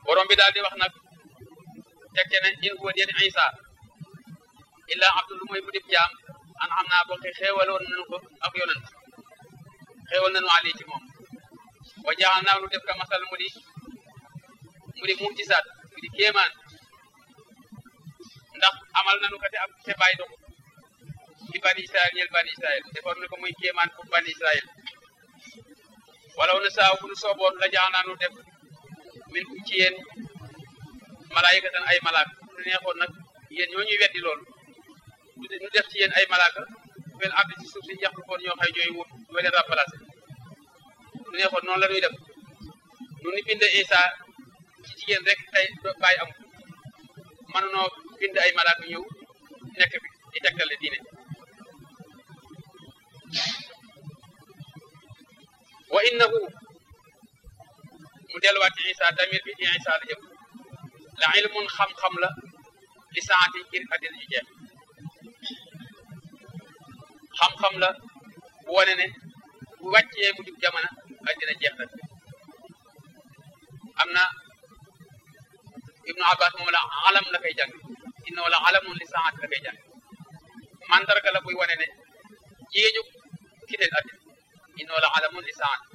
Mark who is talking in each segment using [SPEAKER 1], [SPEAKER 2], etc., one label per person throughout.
[SPEAKER 1] borom bi daal di wax nag teg ne in huwa den isa illa abdul mooy bu dib jaam an xam naa boo xeewaloon nañu ko ak yonent xeewal nañu ali ci moom wa jaaxal naa lu def ka masal mu di mu di mujjisaat mu di kéemaan ndax amal nañu ko te ak te bàyyi doxu ci bani israel ñel bani israel defoon na ko muy kéemaan pour bani israel walaw na saaw bu nu sooboon la jaaxal naa nu def min kum ci yéen malaayikatan ay malaaka lu neexoon nag yéen ñoo ñuy weddi loolu ñu def ci yéen ay malaaka fel abdi ci suuf si yàqu koon ñoo xay ñooy wut ñoo leen remplacé lu neexoon noonu la ñuy def nu ni bind Isa ci jigéen rek tey bàyyi am mënunoo bind ay malaaka ñëw nekk bi di tegtale diine wa innahu mu delluwaat ci Isa damir bi ci Isa la jëm la ilmun xam-xam la li saati ngir àddina ji jeex xam-xam la bu wane ne bu wàccee mu jub jamono àddina jeex na am na ibnu abbas moom la alam la koy jàng inna wala alamun li saati la koy jàng mandarga la buy wane ne jéeju kiteel àddina inna wala alamun li saati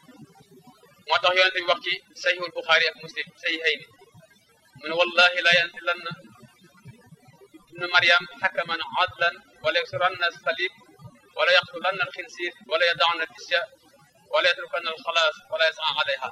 [SPEAKER 1] moo tax yonente bi wax ci sahihul buxaari ak muslim sahihayni mu ne wallahi la yanzilanna ibnu maryam xakaman adlan wala yasuranna salib wala yaqtulanna alxinsir wala yadaana disya wala yatrukanna alxalaas wala yasaa alayha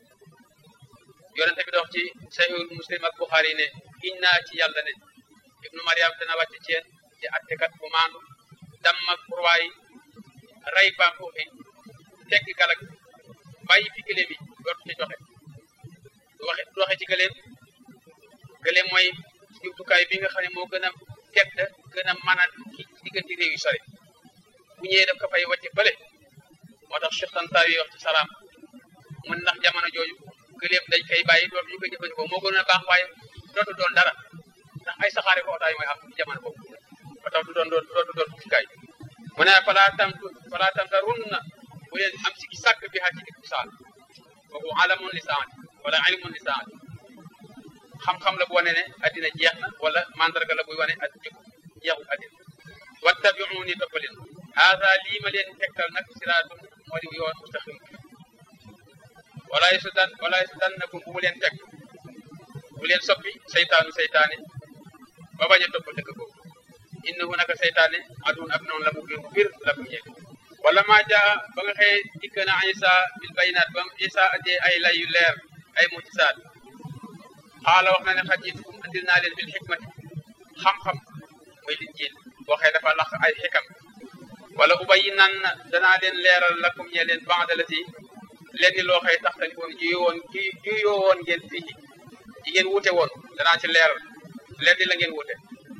[SPEAKER 1] yonente bi dox ci sahihul muslim ak buxaari ne giñ naa ci yàlla ne ibnu maryam dana wàcc ci yéen di attekat bu maandu damm ak kurwaay rey baam foofi teggi galak bàyyi fi gëléem yi dootu ci joxe du waxe du waxe ci gëléem gëléem mooy jumtukaay bi nga xam ne moo gën a tedd gën a mën a ci diggante réew yu sori bu ñëwee daf ko fay wàcce bële moo tax Cheikh Tantawi yi wax ci salaam mun ndax jamono jooju gëléem dañ koy bàyyi dootu ñu koy jëfandikoo moo gën a baax waaye dootu doon dara ndax ay saxaare ko otaay mooy am ci jamono boobu moo tax du doon doon dootu doon jumtukaay mu ne falaa tam falaa tam ta run na bu leen am si ki sàkk bi xaa ci dikku saal kooku alamun li saati wala ilmun li saati xam-xam la bu wane ne addina jeex na wala mandarga la buy wane ak jëkku jeexul addina wattabiuni topp leen haada lii ma leen tegtal nag siraatun moo di yoon mustaqim wala yasudan wala yasudannakum bu mu leen teg bu leen soppi seytaanu seytaane ba bañ a topp dëgg boobu innahu naka seytaane adun ab noonu la mu bir bir la mu ñeeg wala maa jaa ba nga xëye dikk na isa bil bayinaat ba isa andee ay lay yu leer ay mujisaat xaala wax na ne xaj yitukum andil naa leen bil xikmati xam-xam muy linjiil boo xëy dafa lax ay xikam wala ubayi nan danaa leen leeral lakum ñe leen bandala si lenni loo xëy taxtali woon juyo woon juyoo woon ngeen fii yi ngeen wute woon danaa ci leeral lenni la ngeen wute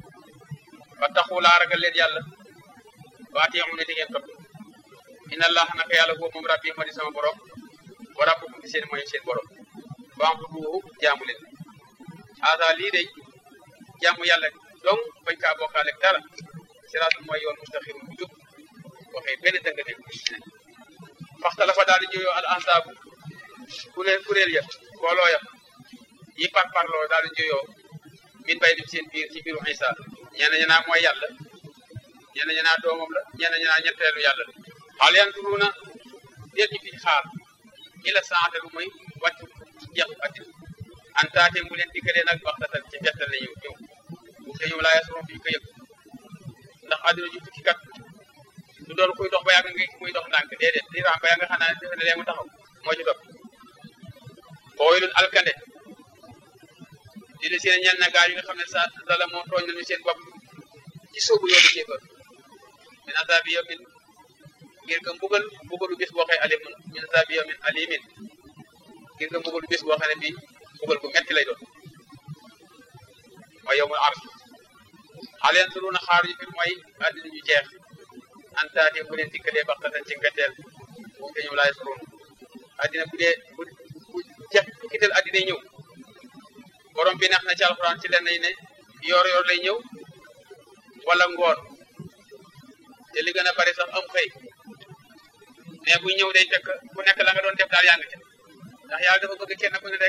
[SPEAKER 1] fa taxu laa ragal leen yàlla waati yamu ne di ngeen topp inna allah naka yàlla boobu moom rabbi moo di sama borom wa rabbukum di seen mooy seen borom fa'buduhu jaamu leen haada lii day jaamu yàlla donc bañ kaa bokkaale ak dara siraatul mooy yoon mustaqim bu jub waxee benn dëng ne faxta la fa daal di juyoo al ansaabu kuréel kuréel ya booloo ya yi par parloo daal di juyoo min bay dim seen biir ci biiru Isa ñenn ñi naa mooy yàlla ñenn ñi naa doomam la ñenn ñi naa ñetteelu yàlla la xaal yanturuuna déet ñi fi xaar ila saate lu mooy wàccu jeexu addina an taate mu leen dikkalee nag waxtatan ci bettal la ñëw ñëw bu te ñoom laa yasroon fi ko yëg ndax addina ju tukki kat du doon kuy dox ba yàgg nga muy dox ndànk déedéet di raam ba yàgg nga xam ne defe ne lee mu taxaw moo ci topp booylun alkande di li seen ñenn gaa yi nga xam ne sa dala moo tooñ nañu seen bopp ci sóobu yoonu kéefër min azabi yawmin ngir nga mbugal mbugalu bis boo xëy alimun min azabi yawmin alimin ngir nga mbugalu bis boo xam ne bii mbugal gu metti lay doon mooy yowmul ars xaal yanturuuna xaar yu fi mooy àddina ñu jeex antaate bu leen dikkalee baxtatan ci ngetteel bu te ñëw laay suroon àddina bu dee bu bu jeex bu kital àddina ñëw borom bi neex na ci alxuraan ci leen nañ ne yoor yoor lay ñëw wala ngoon te li gën a bari sax am xëy mais buy ñëw day fekk ku nekk la nga doon def daal yaa ngi ca ndax yàlla dafa bëgg kenn ku ne rek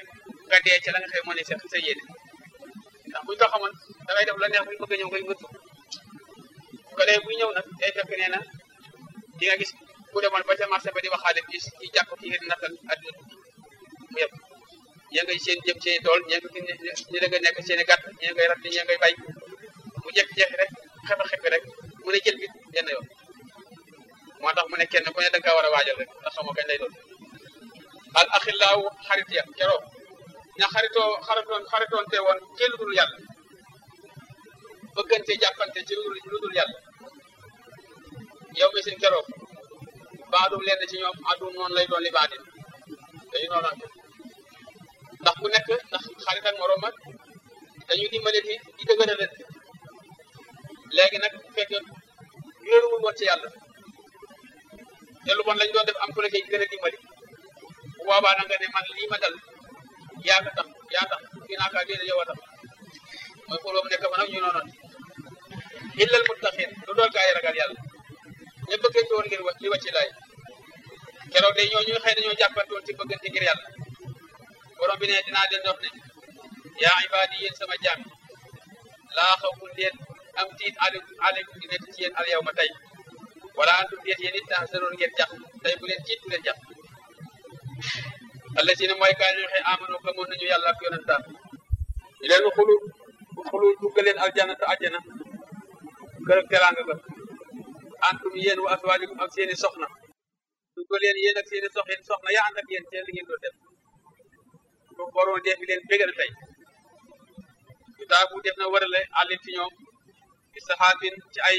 [SPEAKER 1] nga dee ci la nga xëy moo ne sa sa yéene ndax buñ ko xamoon dangay def la neex buñ bëgg a ñëw ngay ngëttu ko dee buy ñëw nag day fekk nee na di nga gis ku demoon ba ca marché ba di waxaale ci ci jàpp ki ngeen nattal adduna mu yëpp ñee ngay seen jëm seen tool ñee nga ñi da nga nekk seen i gàtt ñee ngay rat ñee ngay bay mu jekki-jekki rek xefe xefe rek mu ne jël bi yenn yoon moo tax mu ne kenn ku ne da nga kaa war a waajal rek ndax xamoo kañ lay doon al axillaaw xarit ya keroog ña xaritoo xaritoon xaritoon te woon ci lu dul yàlla bëggante jàppante ci lu dul yàlla yow mi sin keroog baadum lenn ci ñoom adum noonu lay doon li baadin dañu noonante ndax ku nekk ndax xarit ak moroom ak dañu dimbale di di dëgëralante léegi nag bu fekkee wéeruwul woon ci yàlla te lu bon lañ doon def am ku la koy gën a dimbali bu boobaa nag nga ne man lii ma dal yaa ko tax yaa tax fii naa kaa déedéet yow a tax mooy pour boobu nekk fa nag ñu noonoon illal muttaqin lu dool gaa yi ragal yàlla ña bëggante woon ngir li wàcci laay keroog day ñoo ñu xëy dañoo jàppante woon ci bëggante ngir yàlla borom bi ne dinaa leen wax ne yaa ibaadi yéen sama jaam laa xawfun leen am tiit aleykum aleykum di nekk ci yéen al yow ma tey wala antum déet yéen it tahzanoon ngeen jax tey bu leen tiit bu leen jax allazina mooy gaa ñu waxee amano gëmoon nañu yàlla ak yonentam ñu leen xulu xulu dugg leen aljanna te àjjana kër ak teraanga ga antum yéen wa aswaalikum ak seeni soxna dugg leen yéen ak seeni soxin soxna yaa ànd ak yéen seen li ngeen doon def ko waroon def bi leen bégal tey yu taa bu def na warale àllin ci ñoom bi saxaabin ci ay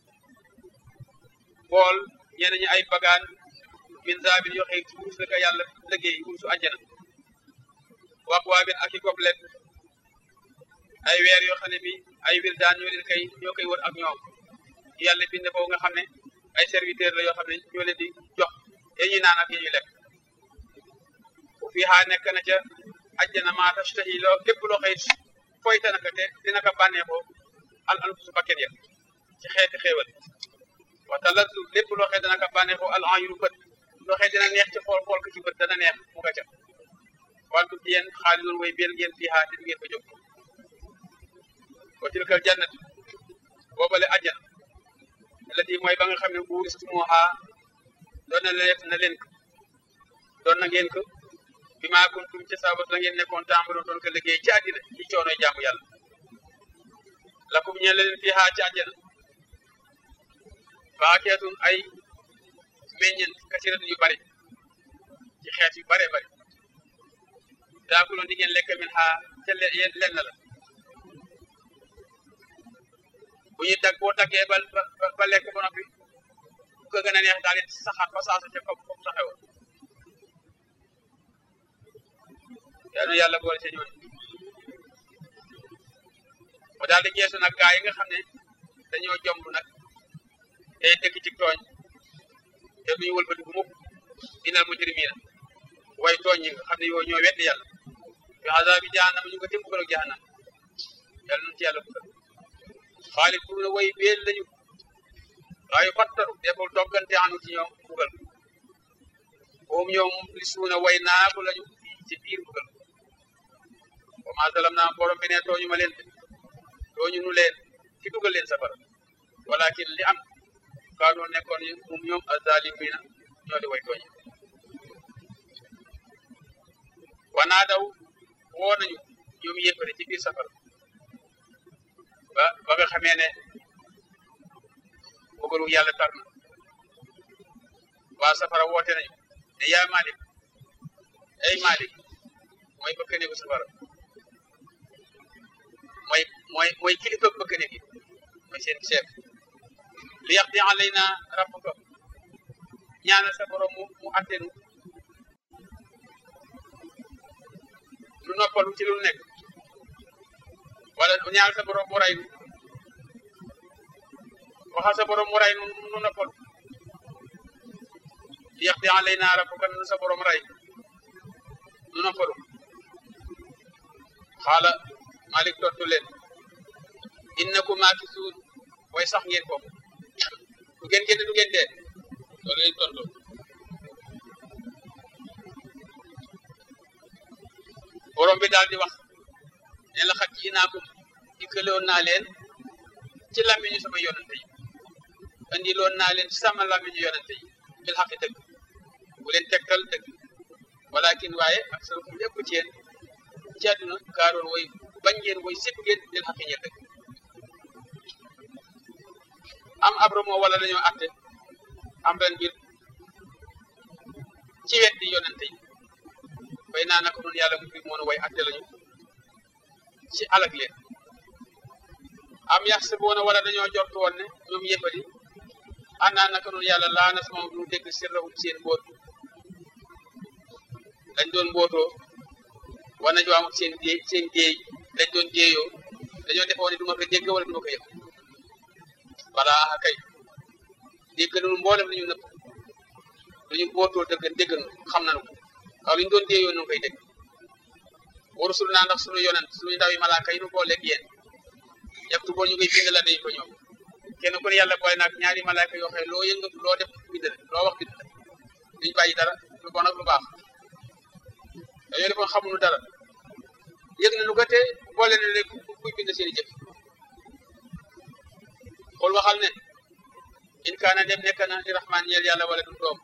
[SPEAKER 1] bool ñenn ñi ay bagaan min zaabin yoo xëy ci wurus la ko yàlla liggéey wurusu àjjana wax waabin ak i goblet ay weer yoo xam ne bi ay wir daan ñoo leen koy ñoo koy wër ak ñoom yàlla bind foofu nga xam ne ay serviteur la yoo xam ne ñoo leen di jox yee ñuy naan ak yi ñuy lekk bu fii xaa nekk na ca àjjana maa tashtahi loo lépp loo xëy foyta naka te dina ko bànneexoo al anfusu bakket ya ci xeeti xéewal waxta lattu lépp loo xëy dana ko bànneexoo al ayunu bët loo xëy dina neex ci xool xool ko ci bët dana neex mu nga ca wantum ci yéen xaalidun way biir ngeen fii xaa te du ngeen fa jóg wa tilkal jannat boobale àjjana lati mooy ba nga xam ne buuristumuha doon na leen na leen ko doon na ngeen ko bi maa kuntum ci sabat la ngeen nekkoon tàmbalo doon ko liggéey ci àddina ci coonoy jaamu yàlla lakum ñeen leen fii xaa ci àjjana faakeetun ay meññent kasiratun yu bari ci xeet yu bare bari taakuloon di ngeen lekk min xaa ca lenn la bu ñuy dag boo daggee ba ba lekk ba noppi bu ko gën a neex daal di saxaat ba saasa ca kaw comme saxewoon yaa nu yàlla boole ca ñooñu mu daal di geesu nag gaa yi nga xam ne dañoo jomb nag tey dëkk ci tooñ te duñu wëlbati bu mukk inal mujrimina way tooñ ñi nga xam ne yoo ñoo weddi yàlla fi azabi jahannam ñu ko tim bugal ak jahannam yàlla nañ ci yàlla bugal xaalis bu na way beel lañu waaye fattaru deful doggante anu ci ñoom bugal moom ñoom li suuna way naagu lañu ci biir bugal wa ma zalam naa borom bi ne tooñu ma leen tooñu nu leen ci dugal leen safara walakin li am kaanoo nekkoon mum ñoom azalimina ñoo di way tooñi wanaa daw woo nañu ñoom yéppari ci biir safara ba ba nga xamee ne bëggalu yàlla tar na waa safara woote nañu ne yaa Malik ay Malik mooy bëkk néegu safara mooy mooy mooy kilifa bëkk néeg yi mooy seen chef li yaqdi alayna rabbuka ñaanal sa borom mu mu attenu lu noppalu ci lu nekk wala ñaanal sa borom mu ray nu waxal sa borom mu ray nu nu noppalu li yaqdi alayna rabbuka nu sa borom ray nu noppalu xaala Malik tontu leen innakum maakisuun way sax ngeen ko du ngeen génn du ngeen dee loolu lay tontu borom bi daal di wax ne la xat ci naa ko dikkaloon naa leen ci làmmiñu sama yonante yi andiloon naa leen ci sama làmmiñu yonante yi bil xaqi dëgg bu leen tegtal dëgg walakin waaye ak sa fu lépp ci yéen ci àdduna kaaroon woy bañ ngeen woy sépp ngeen bil xaqi ñe dëgg am abro moo wala dañoo atte am ren mbir ci wet di yonante yi bay naa naka noonu yàlla mu fi moon way atte lañu ci alag leen am yax si boona wala dañoo jort woon ne ñoom yëppadi annaa naka noonu yàlla laa na sama du dégg sirrahum seen mbóot dañ doon mbootoo wana jo am seen déey seen déey dañ doon déeyoo dañoo defoon ne du ma ko dégg wala du ma ko yëg wala a kay dégg nañu mboolem li ñu nëpp lu ñu mbootoo dëgg dégg nañu xam nañu ko waaw li ñu doon déeyoo nu koy dégg warusul naa ndax suñu yonent suñu ndaw yi malaaka yi nu booleeg yéen yàgtu boo ñu koy bind la dañu ko ñoom kenn ku ne yàlla boole naag ñaari malaaka yoo xam loo yëngatu loo def bind la loo wax bind la duñ bàyyi dara lu bon ak lu baax dañoo defoon xamuñu dara yëg na lu ko te boole na léegi kuy bind seen i jëf xool waxal ne in kaana dem nekk na li rahmaan ñeel yàlla wala du doom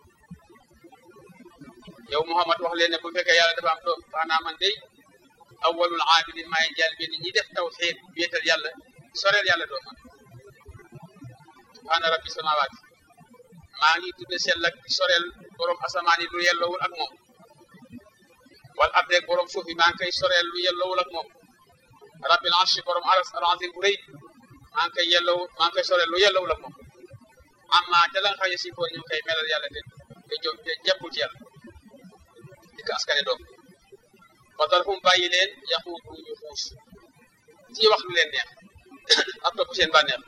[SPEAKER 1] yow Muhammad wax leen ne bu fekkee yàlla dafa am doom xanaa man day awwalul aabidin maay jàll bi ñi def tawxiid wéetal yàlla soreel yàlla doom man subhaana rabbi samawaati maa ngi tudde sell ak soreel borom asamaan yi lu yelloowul ak moom wal ab rek borom suuf yi maa ngi koy soreel lu yelloowul ak moom rabbil arshi borom aras al-azim bu rëy maa ngi koy yellow maa ngi koy soreel lu yelloowul ak moom amma te la nga xam ne si foor ñu koy melal yàlla te te jo te jekkul ci yàlla di ko askane doom watar fu mu bàyyi leen yaxuutu ñu xuus ci wax lu leen neex ak topp seen bànneex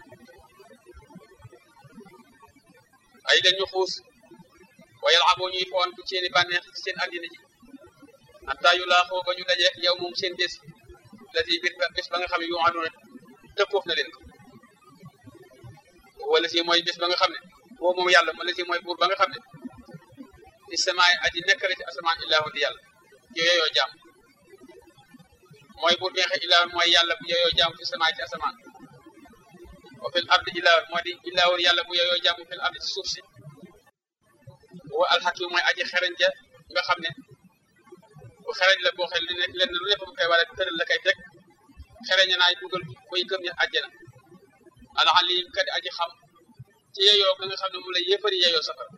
[SPEAKER 1] ay leen ñu xuus wa yalaboo ñuy foon ci seeni bànneex ci seen addina ji hatta yu laaxoo ba ñu dajeek yow moom seen bés la si biir bés ba nga xam ne yu aduna tëkkoof na leen ko wala si mooy bés ba nga xam ne boo moom yàlla wala si mooy buur ba nga xam ne ci samaay aji nekk la ci asamaan illaahu di yàlla yooyoo jaam mooy buur bi nga xam illaahu mooy yàlla bu yooyoo jaam ci samaay ci asamaan wa fil ardi illaahu moo di illaahu yàlla bu yooyoo jaam fil ardi ci suuf si wa alxakim mooy aji xereñ ja nga xam ne bu xereñ la boo xel li nekk lenn lu lépp mu koy war a tëral la koy teg xereñ naay dugal koy gëm ña àjjana al alim kadi aji xam ci yeyoo ga nga xam ne mu la yéefari yeyoo safara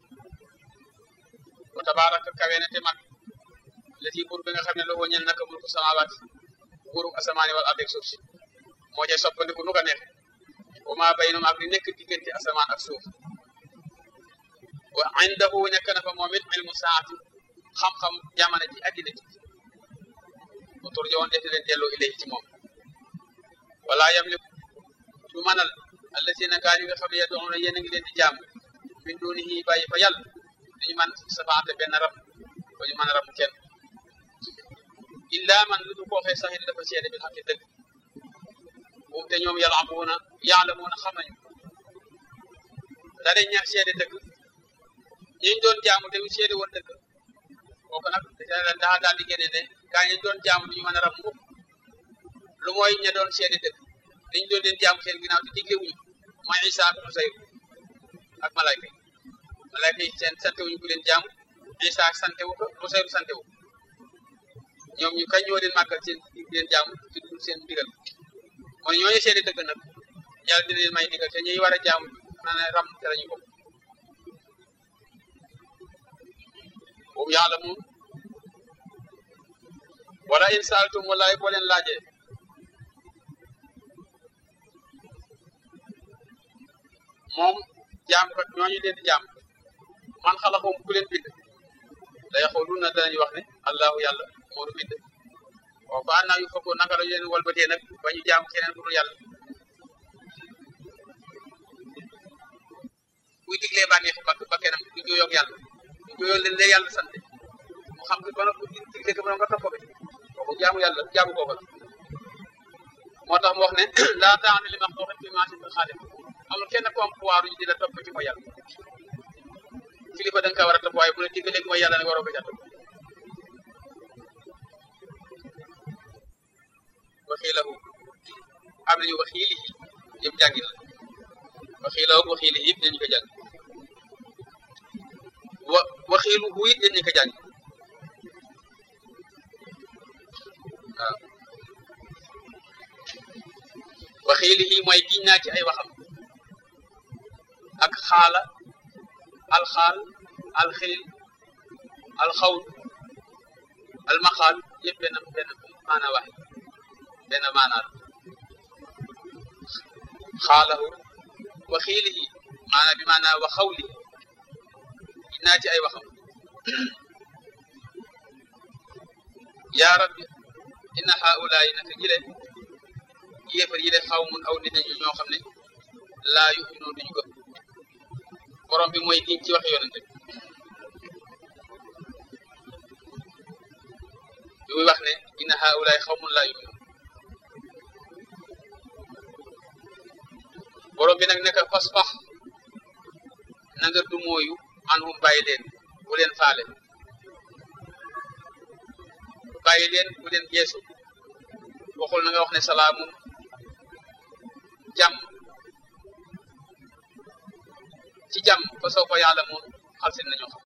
[SPEAKER 1] wa tabaraka kawe na te mag la ci buur bi nga xam ne loo ñel naka mulku samawaat buuru asamaani wal ardi ak suuf si moo cay soppandiku nu ko neex wa maa baynum ak li nekk diggante asamaan ak suuf wa indahu nekk na fa moom it ilmu saati xam-xam jamono ji addina ji mu tur jowoon def leen delloo ilayhi ci moom wala yamliku du manal allazina gaa yi nga xam ne yad'una yéen a ngi leen di jaam min dunihi bàyyi fa yàlla dañu man safaate benn rab ba ñu mën a rabu kenn illa man lu du koo xee saxit dafa seede bil xaqi dëgg moom te ñoom yalabuuna yaalamuuna xam nañu dara ñaar seede dëgg ñi ñu doon jaamu te seede woon dëgg kooku nag daa daal di génne ne gaa ñi doon jaamu duñu mën a rab mukk lu mooy ña doon seede dëgg dañ doon leen jaamu seen ginnaaw te digle wuñu mooy Isa ak Usayr ak malayka yi malayka yi seen sante wuñu ku leen jaamu Isa sante wu ko Usayr sante wu ñoom ñu kañ ñoo leen màggal seen leen jaamu ci dul seen ndigal mooy ñooñu seede dëgg nag yàlla dina leen may ndigal te ñuy war a jaamu na ne ram te lañu bokk boobu yàlla moom wala in saaltum wallaay boo leen laajee moom jaam kat ñooñu leen di jaam man xalaxum ku leen bind la yaxoolun na danañu wax ne allahu yàlla moo nu bind waaw ba annaa yu fokkoo naka la leen walbatee nag ba ñu jaam keneen ku dul yàlla buy diglee bànneexu bakk bakkenam du jooyoog yàlla du jooyoog leen lee yàlla sant mu xam ko ba nag digle ko ba nga topp ko kooku jaamu yàlla jaamu kooku la moo tax mu wax ne laa taa'ata li maxluuqin fii ma'siyatil xaaliq amul kenn ku am pouvoir ñu di la topp ci mooy yàlla kilifa da nga kaa war a topp waaye bu la diggalee mooy yàlla nag waroo ko ca topp waxiilahu am nañu waxiilihi yëpp jàngin la waxiilahu waxiilihi yëpp dañu ko jàng wa waxiiluhu it dañu ko jàng waaw waxiilihi mooy giñ naa ci ay waxam ak xaala alxaal alxilil alxawl almaxaal yëpp benn benn maana waxe benn maanaa la xaalahu wa xiilihi maana bi maana wa xawlihi giñ naa ci ay waxam yaa rabbi inna haulaay naka ji leen yéefar yi de xaw mun aw nit nañu ñoo xam ne laa yuminoo duñu gëm borom bi mooy giñ ci wax yonente bi bi muy wax ne inna haulaay xaw mun laa yuminoo borom bi nag neka fasfax na nga du mooyu anhum bàyyi leen bu leen faale bàyyi leen bu leen geesu waxul na nga wax ne salaamun jàmm ci jàmm ba soo ko yàlla moom xalsin nañoo xam